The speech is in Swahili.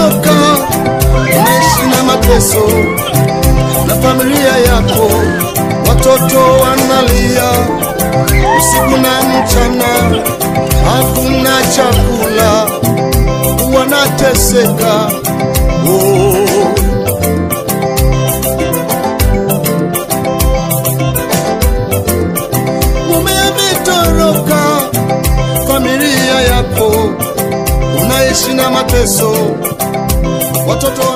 umetoroka, unaishi na mateso na familia yako, watoto wanalia usiku na mchana, hakuna chakula, wanateseka oh. mume ametoroka, familia yako unaishi na mateso, watoto